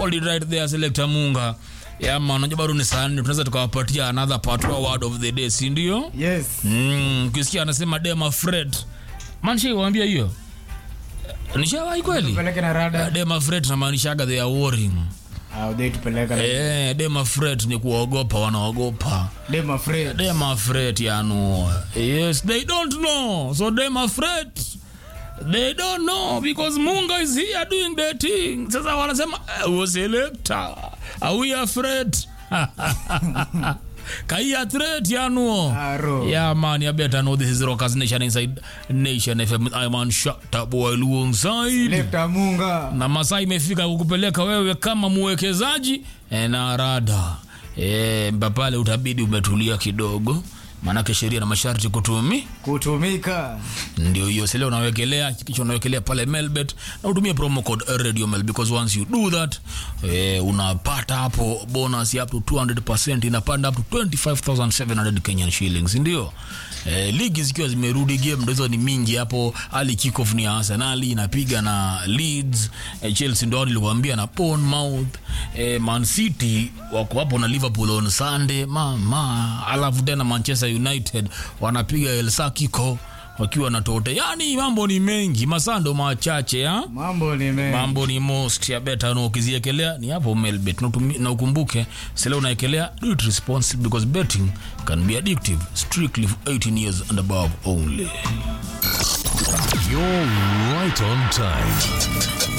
got it right there selector munga yama unajua bado ni saa nne tunaweza tukawapatia another part wa word of the day si ndio yes Mm, ukisikia anasema dema fred manshaiwambia hiyo nishawahi kweli tupeleke na rada dema fred namaanishaga they are worrying au dai tupeleka na Eh, dema fred ni kuogopa wanaogopa dem afraid them afraid yanu yes they don't know so them afraid they don't know because munga is here doing the thing sasa wanasema "Eh, was elector are we afraid kai threat yanuo Aro. yeah man you better know this is rockers nation inside nation fm i'm on shut up boy alongside lefta munga na masaa imefika kukupeleka wewe kama mwekezaji e, na rada e, mpapale utabidi umetulia kidogo maanake sheria na masharti kutumi kutumika ndio hiyo sile unawekelea kisha unawekelea pale melbet na utumie promo code radio mel because once you do that eh, unapata hapo bonus ya up to 200 inapanda up to 25700 kenyan shillings ndio eh, ligi zikiwa zimerudi game ndo hizo ni mingi hapo ali kickoff ni ya arsenali inapiga na leeds eh, chelsea ndo nilikwambia na bournemouth eh, man city wako hapo na liverpool on sunday mama alafu tena manchester united wanapiga el sakiko wakiwa na tote yani mambo ni mengi masando machache ya mambo ni mengi mambo ni most ya beta na ukiziekelea ni hapo melbet na utumi- na ukumbuke sile unaekelea do it responsibly because betting can be addictive strictly for 18 years and above only You're right on time.